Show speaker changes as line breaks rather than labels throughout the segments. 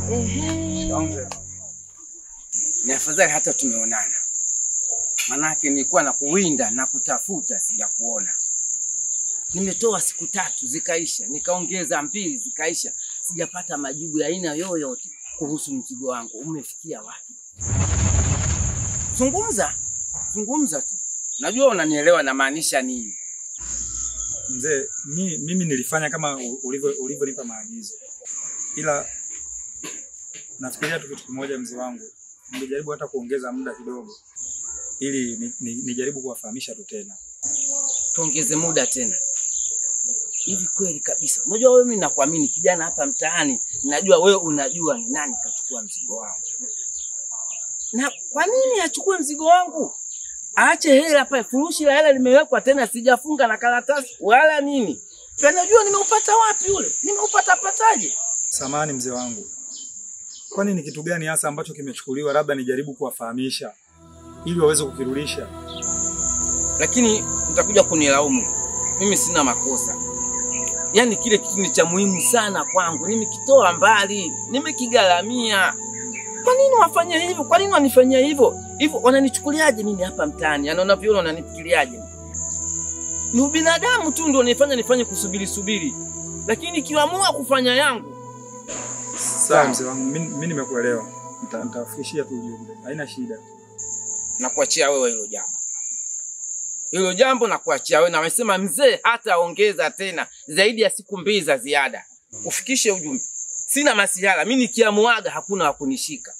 Ehe.
Ni afadhali hata tumeonana, manake nilikuwa na kuwinda na kutafuta, sijakuona. Nimetoa siku tatu zikaisha, nikaongeza mbili zikaisha, sijapata majibu ya aina yoyote kuhusu mzigo wangu. Umefikia wapi? Zungumza, zungumza tu, najua unanielewa namaanisha nini.
Mzee, mi, mimi nilifanya kama u- ulivyo ulivyonipa maagizo, ila nafikiria tu kitu kimoja, mzee wangu, ningejaribu hata kuongeza muda kidogo, ili ni- ni- nijaribu kuwafahamisha tu tena.
tuongeze muda tena. Hivi kweli kabisa, unajua wewe, mimi nakuamini kijana hapa mtaani, najua wewe unajua ni nani kachukua mzigo wangu. Na kwa nini achukue mzigo wangu? Aache hela pale, furushi la hela limewekwa tena, sijafunga na karatasi wala nini. Najua nimeupata wapi ule, nimeupata pataje?
Samahani mzee wangu, kwani ni kitu gani hasa ambacho kimechukuliwa? Labda nijaribu kuwafahamisha ili waweze kukirudisha.
Lakini mtakuja kunilaumu, mimi sina makosa. Yaani kile kitu ni cha muhimu sana kwangu, nimekitoa mbali, nimekigharamia. Kwa nini wafanye hivyo? Kwa nini wanifanyia hivyo? Hivyo wananichukuliaje mimi hapa mtaani? Yaani unavyoona wananifikiriaje? Ni ubinadamu tu ndio unifanya nifanye kusubiri subiri, lakini kiamua kufanya yangu
Sawa mzee wangu, mimi mimi nimekuelewa, Nita- nitawafikishia tu ujumbe, haina shida.
na kuachia wewe hilo jambo. Hilo jambo na kuachia wewe, na wamesema mzee hataongeza tena zaidi ya siku mbili za ziada. Ufikishe ujumbe, sina masihala. Mimi nikiamuaga hakuna wa kunishika.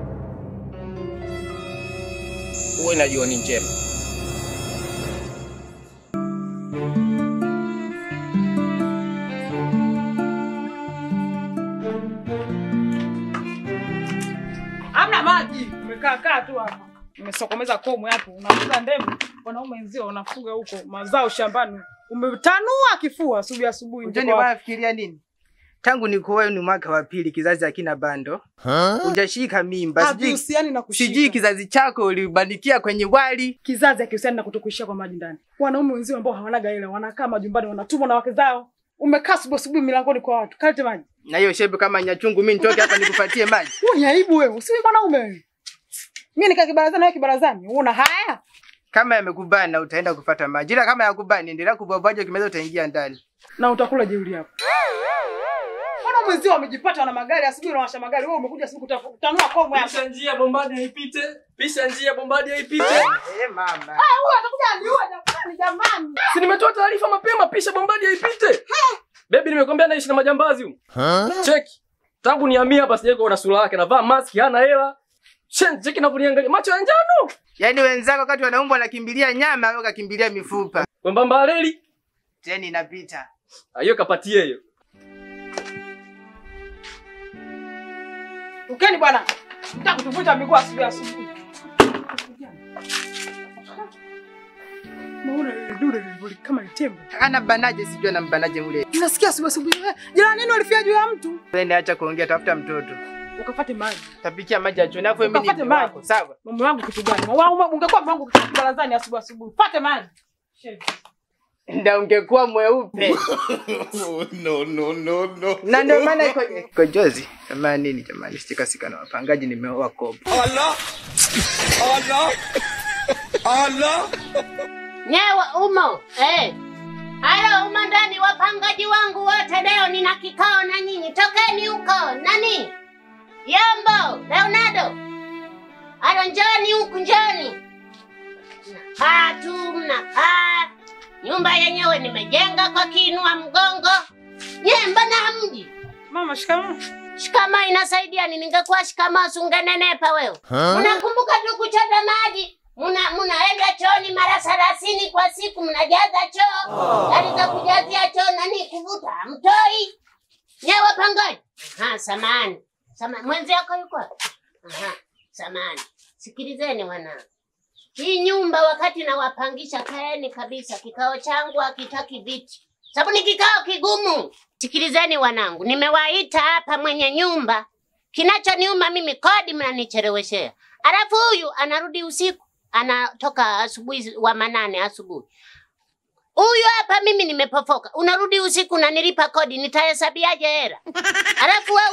Uwe na jioni njema.
Hamna maji. Umekaa kaa tu hapa. Umesokomeza komwe hapo. Unafuga ndevu. Wanaume wenzio wanafuga huko mazao shambani. Umetanua kifua asubuhi asubuhi.
Unajua
Ndio kwa-
wanafikiria nini? Tangu nikuoe ni mwaka wa pili, kizazi hakina bando, hujashika mimba, sijui
Havihusiani na kushika.
sijui kizazi chako ulibanikia kwenye wali.
kizazi hakihusiani na kutokuishia kwa maji ndani. Wanaume wenzio ambao hawanaga hela wanakaa majumbani wanatumwa na wake zao. Umekaa asubuhi asubuhi milangoni kwa watu. Kalete maji.
Na hiyo shepu kama nyachungu, mimi nitoke hapa nikupatie maji?
Wewe ni aibu wewe. Usiwe mwanaume wewe. Mimi nikaa kibarazani wewe kibarazani. Una haya?
Kama yamekubana utaenda kupata maji, ila kama yakubani endelea kubwabwaja, ukimaliza utaingia ndani.
na utakula jeuri yako. Mbona mwenzio wamejipata na magari asubuhi wanawasha magari, wewe umekuja siku kutanua komwe hapa.
Pisha njia bombadi haipite. Pisha njia bombadi haipite.
Eh, mama.
Huyu atakuja aniua jamani jamani.
Si nimetoa taarifa mapema pisha bombadi haipite. Baby nimekwambia naishi na majambazi huyu. Cheki. Tangu nihamia hapa sijawahi kuona sura yake. Navaa maski, hana hela. Shen, cheki navyoniangalia. Macho ya njano.
Yaani wenzako wakati wanaumbwa wanakimbilia nyama, wewe ukakimbilia mifupa.
Wembamba reli.
Teni inapita.
Ah, Hiyo kapatie hiyo.
Ukeni bwana. Nataka kutuvuta miguu asubuhi asubuhi. Maona ile dude lilivyo kama ni tembo.
Ana banaje sijui anambanaje ule.
Nasikia asubuhi asubuhi. eh, Jirani nini walifia juu ya mtu?
Wewe acha kuongea, tafuta mtoto.
Ukafate maji.
Tapikia maji ya choni, afu mimi ni
Ukafate
mke wako,
maji.
sawa?
Mume wangu kitu gani? Wangu ungekuwa mume wangu barazani asubuhi asubuhi. Pate maji. Shit.
Ndio ungekuwa mweupe.
no, no, no, no.
na ndio maana iko iko jozi kama nini jamani, sitikasika na wapangaji, nimeoa kopo.
Allah! Allah! Allah!
Nyewe umo eh. Halo, umo ndani, wapangaji wangu wote leo nina kikao na nyinyi, tokeni huko. Nani? Yombo, Leonardo. Halo, njoni huku, njoni. Mnakaa tu, mnakaa. Nyumba yenyewe nimejenga kwa kiinua mgongo. Nye, mbona hamji?
Mama shikamoo.
Shikamoo inasaidia nini? Ningekuwa shikamoo sungenenepa wewe. Unakumbuka tu kuchota maji? Muna munaenda chooni mara thelathini kwa siku, mnajaza choo. Gari za kujazia choo nani kuvuta mtoi. Nyewe pangaji. Ha, samani. Samani. Mwenzi yako yuko? wapi? Aha, samani. Sikilizeni wana. Hii nyumba wakati nawapangisha, kaeni kabisa. Kikao changu hakitaki viti, sababu ni kikao kigumu. Sikilizeni wanangu, nimewaita hapa mwenye nyumba. Kinachoniuma mimi kodi mnanicheleweshea, alafu huyu anarudi usiku, anatoka asubuhi wa manane asubuhi. Huyu hapa mimi nimepofoka, unarudi usiku unanilipa kodi, nitahesabiaje hela? Alafu wewe unakaa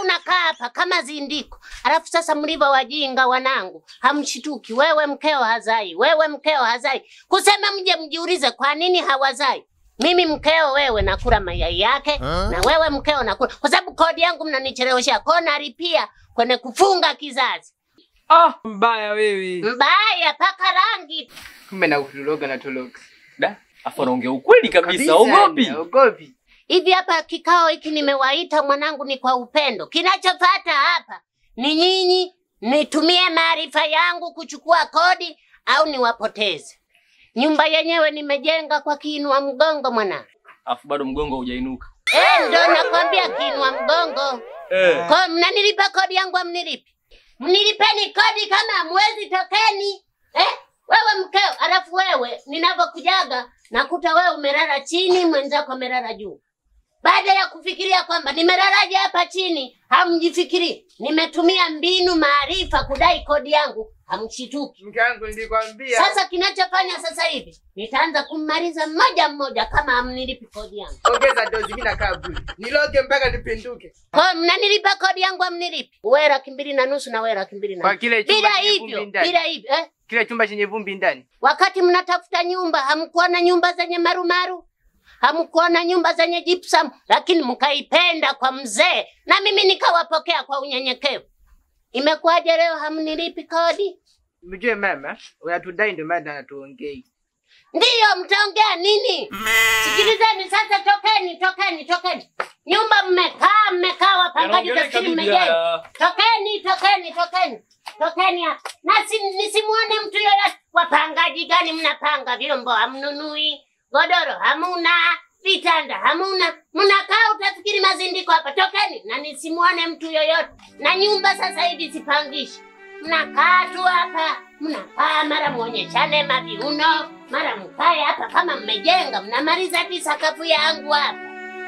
hapa kama zindiko. Alafu sasa mlivyo wajinga wanangu, hamshituki. Wewe mkeo hazai, wewe mkeo hazai. Kusema mje mjiulize kwa nini hawazai. Mimi mkeo wewe nakula mayai yake na wewe mkeo nakula, kwa sababu kodi yangu mnanichelewesha, kwa hiyo nalipia kwenye kufunga kizazi.
Ah, mbaya wewe.
Mbaya paka rangi.
Kumbe na kutuloga na tuloga.
Da, afu anaongea ukweli kabisa,
Kabisa,
ogopi.
yani, Ogopi.
Hivi hapa kikao hiki nimewaita mwanangu, ni kwa upendo. Kinachofuata hapa ni nyinyi nitumie maarifa yangu kuchukua kodi au niwapoteze. Nyumba yenyewe nimejenga kwa kiinua mgongo mwanangu.
Afu bado mgongo hujainuka.
Eh, ndo nakwambia kiinua mgongo.
Eh.
Kwa mnanilipa kodi yangu amnilipi? Mnilipeni kodi kama hamwezi tokeni. Eh? Wewe mkeo, alafu wewe ninavyokujaga nakuta wewe umelala chini, mwenzako amelala juu. Baada ya kufikiria kwamba nimelalaje hapa chini, hamjifikiri. Nimetumia mbinu maarifa kudai kodi yangu, hamshituki.
Mke wangu nilikwambia.
Sasa kinachofanya sasa hivi nitaanza kummaliza mmoja mmoja kama hamnilipi kodi yangu.
ongeza dozi mimi nakaa bure. Niloge mpaka nipinduke.
Kwa hiyo mnanilipa kodi yangu amnilipi? Wewe laki mbili na nusu na wewe laki mbili na
Kwa
nusu.
kile chumba
Bila
chenye
hivyo,
vumbi ndani.
bila hivyo eh?
Kile chumba chenye vumbi ndani.
Wakati mnatafuta nyumba hamkuona nyumba zenye marumaru, hamkuona nyumba zenye gypsum, lakini mkaipenda kwa mzee, na mimi nikawapokea kwa unyenyekevu. Imekuwaje leo hamnilipi kodi?
Mjue mama, unatudai ndio maana hatuongei.
Ndiyo, mtaongea nini? Sikilizeni sasa, tokeni, tokeni, tokeni. Nyumba mmekaa, mmekaa wapangaji,
Yanaongeleka
tafikiri
bibi
mmejenga.
haya.
Tokeni, tokeni, tokeni, tokeni hapa. Na si, nisimuone mtu yoyote. Wapangaji gani mnapanga vyombo hamnunui, godoro hamuna, vitanda hamuna, mnakaa utafikiri mazindiko hapa. Tokeni na nisimuone mtu yoyote. Na nyumba sasa hivi sipangishi, mnakaa tu hapa, mnakaa mara muonyeshane maviuno, mara mkae hapa kama mmejenga, mnamaliza hadi sakafu yangu hapa.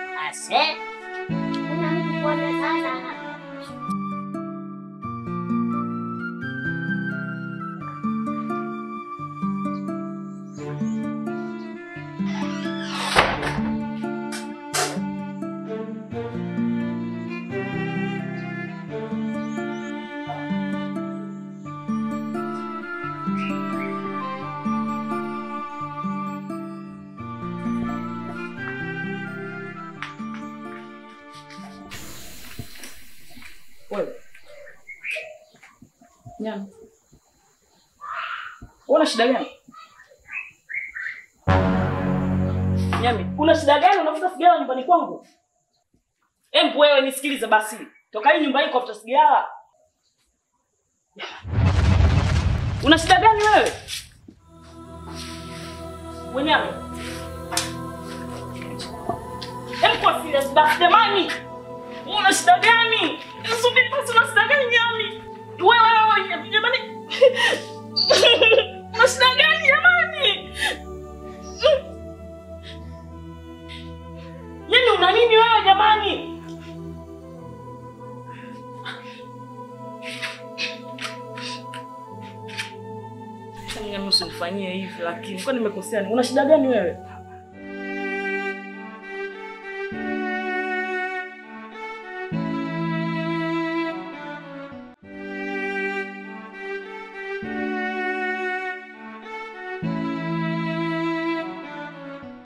Ase, kuna mtu kuonekana hapa.
Wewe. Nyama. Una shida gani? Nyami, una shida gani unavuta sigara nyumbani kwangu? Embu wewe nisikilize basi. Toka hii nyumbani kwa kuvuta sigara. Una shida gani wewe? Wenyame. Embu kwa serious basi jamani. Una shida gani? Subiri basi, una shida gani Nyami? Wewe wewe jamani. Una shida gani jamani? Yaani una nini wewe jamani? Nyami usinifanyie hivi lakini kwa nimekosea nini? Una shida gani wewe?